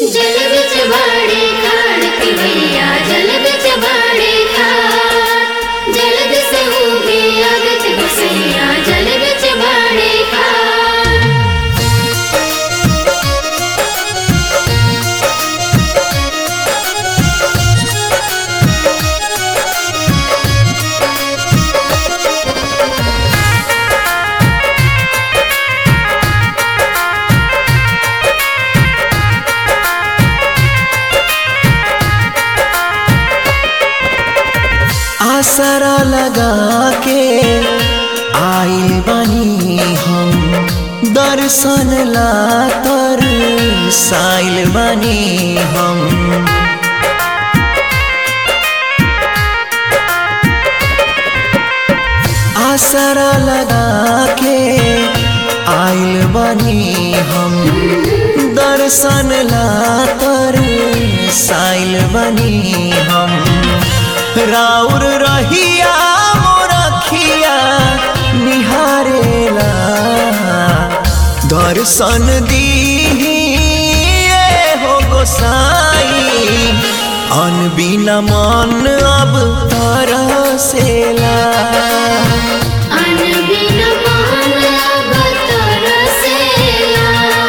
जल बिच बाड़े खाड़ पिबैया जल बिच बाड़े खाड़ जलद से उगे अगत बसैया जल बिच बाड़े खाड़ आसरा लगा के आइल बानी हम दर्शन ला तर साइल बानी हम आसरा लगा के आइल बानी हम दर्शन ला तर साइल बनी हम राउर रहिया मोरखिया निहारेला दर्शन दी हो गोसाई अनबिना मन अब तरसेला अन बिन मान अब तरसेला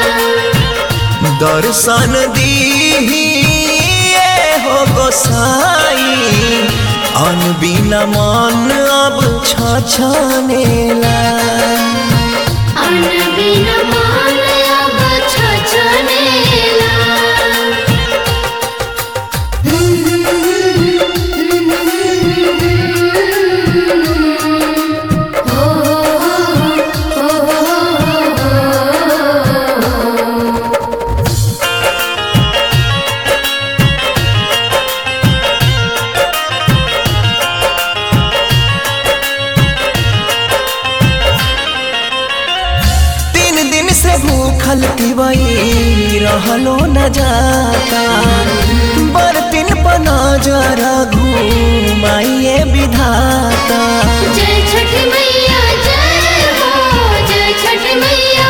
दर्शन दी हो गोसाई अनबिना मन अब छछनेला अन बिन मान अब छछनेला हो तीन दिन से भूखल पिबई रहलो न जाता बर्तिन पना जरा घूमाइए विधाता जय छठ मैया जय हो जय छठ मैया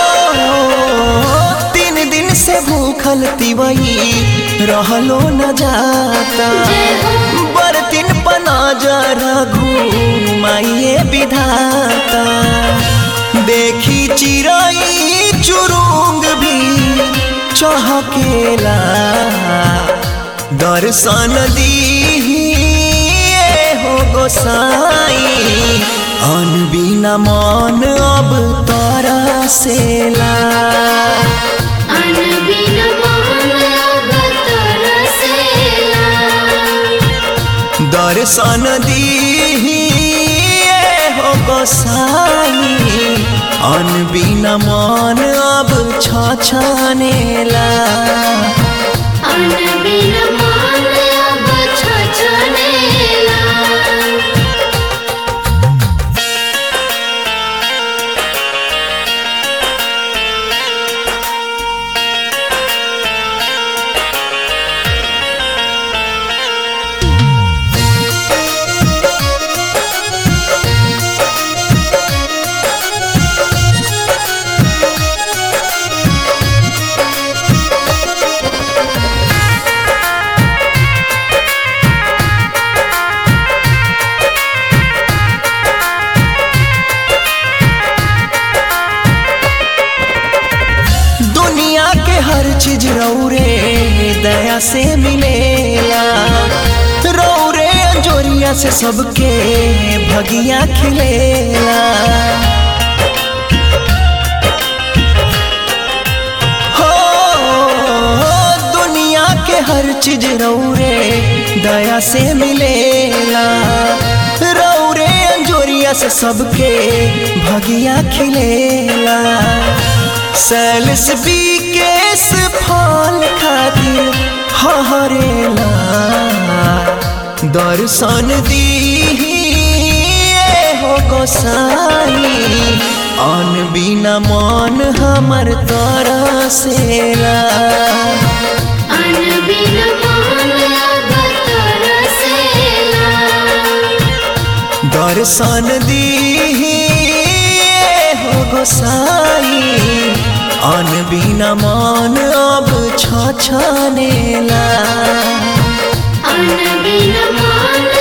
ओ, तीन दिन से भूखल पिबई रहलो न जाता जय हो बर्तिन पना जरा घूमाइए विधाता देखी चिड़ई चुरुंग भी चहकेला दर्शन दी हो गोसाई अनबिना मन अब तरसेला अन बिन मान अब तरसेला दर्शन दी हो गोसाई अनबिना मन अब छछनेला अन बिन मान अब छछनेला दुनिया के हर चीज रौरे दया से मिलेला रौरे अंजोरिया से सबके भगिया खिलेला हो दुनिया के हर चीज रौरे दया से मिलेला रौरे अंजोरिया से सबके भगिया खिलेला सैलस बी केस फल खातिर हरेला दर्शन दी हो गोसाई अन बिना मन हमर तरसेला अन बिन मान अब तरसेला दर्शन दी हो गोसाई अन बिना मन अब छछनेला अन बिन मान